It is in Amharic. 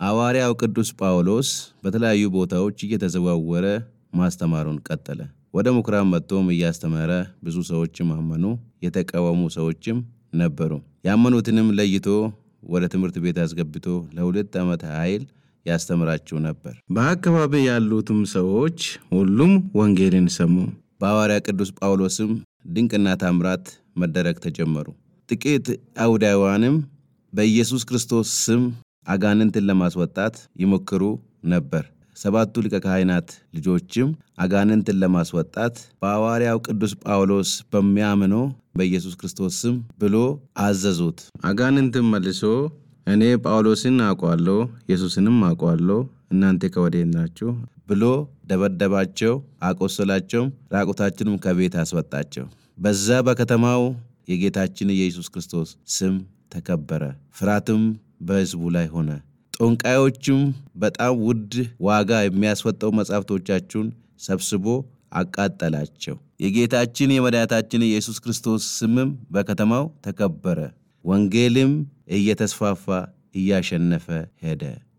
ሐዋርያው ቅዱስ ጳውሎስ በተለያዩ ቦታዎች እየተዘዋወረ ማስተማሩን ቀጠለ። ወደ ምኩራብ መጥቶም እያስተማረ ብዙ ሰዎችም አመኑ። የተቃወሙ ሰዎችም ነበሩ። ያመኑትንም ለይቶ ወደ ትምህርት ቤት አስገብቶ ለሁለት ዓመት ኃይል ያስተምራቸው ነበር። በአካባቢ ያሉትም ሰዎች ሁሉም ወንጌልን ሰሙ። በሐዋርያ ቅዱስ ጳውሎስም ድንቅና ታምራት መደረግ ተጀመሩ። ጥቂት አይሁዳውያንም በኢየሱስ ክርስቶስ ስም አጋንንትን ለማስወጣት ይሞክሩ ነበር። ሰባቱ ሊቀ ካህናት ልጆችም አጋንንትን ለማስወጣት በሐዋርያው ቅዱስ ጳውሎስ በሚያምነው በኢየሱስ ክርስቶስ ስም ብሎ አዘዙት። አጋንንትን መልሶ እኔ ጳውሎስን አውቋለሁ፣ ኢየሱስንም አውቋለሁ፣ እናንተ ከወዴት ናችሁ ብሎ ደበደባቸው፣ አቆሰላቸው፣ ራቁታችንም ከቤት አስወጣቸው። በዛ በከተማው የጌታችን የኢየሱስ ክርስቶስ ስም ተከበረ። ፍርሃትም በሕዝቡ ላይ ሆነ። ጠንቋዮችም በጣም ውድ ዋጋ የሚያስወጣው መጻሕፍቶቻችሁን ሰብስቦ አቃጠላቸው። የጌታችን የመድኃኒታችን የኢየሱስ ክርስቶስ ስምም በከተማው ተከበረ። ወንጌልም እየተስፋፋ እያሸነፈ ሄደ።